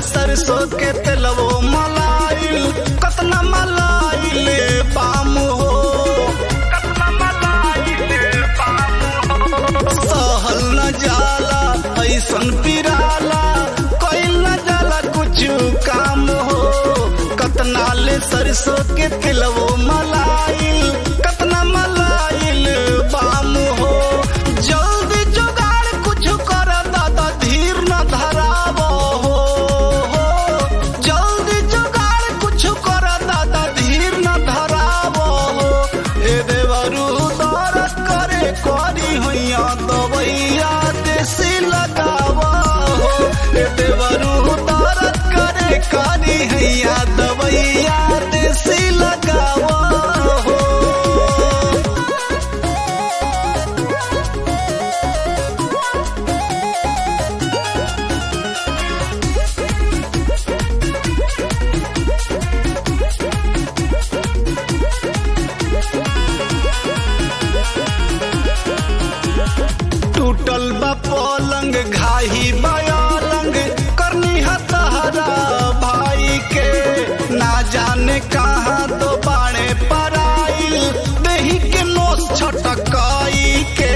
सरसों के तेलवो मलाइल कतना मलाइल पाम हो कतना मलाइल पाम हो सहल न जाला ऐसन पिराला कइल न जाला कुछ काम हो कतना ले सरसों के तेलवो मलाइल कतना मलाइल बाम हो जल्दी जुगाड़ कुछ कर दादा धीर न धराव हो जल्दी जुगाड़ कुछ कर दादा धीर न धराव हो ए देवरू दरद करे करी होइया दवैया देसी लगाव हो ए देवरू दरद करे करी हैया दवैया देसी लगाव हो टूटल बा पलंग घाही बयालंग करनी हतहरा भाई के ना जाने कहाँ तो बाणे पराइल देही के नोस छटकाई के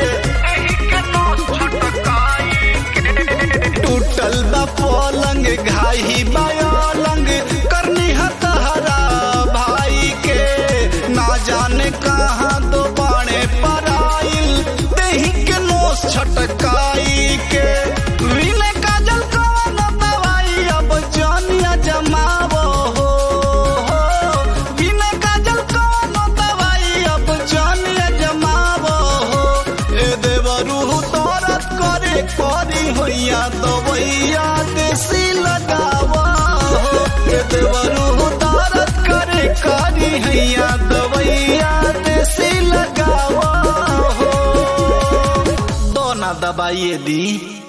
टूटल बा पलंग घाही बयालंग करनी हतहरा भाई के ना जाने कहाँ तो बाणे पराइल देही के नोस छटकाई के विने काजल कवन दवाई अब जानिया जमावो हो विने काजल कवन दवाई अब जानिया जमावो हो ए देवरू तोरत करे करी होइया दवैया देसी लगावा हो ए देवरू तोरत करे करी हैया दवैया देसी लगावा हो दोना दबाइए दी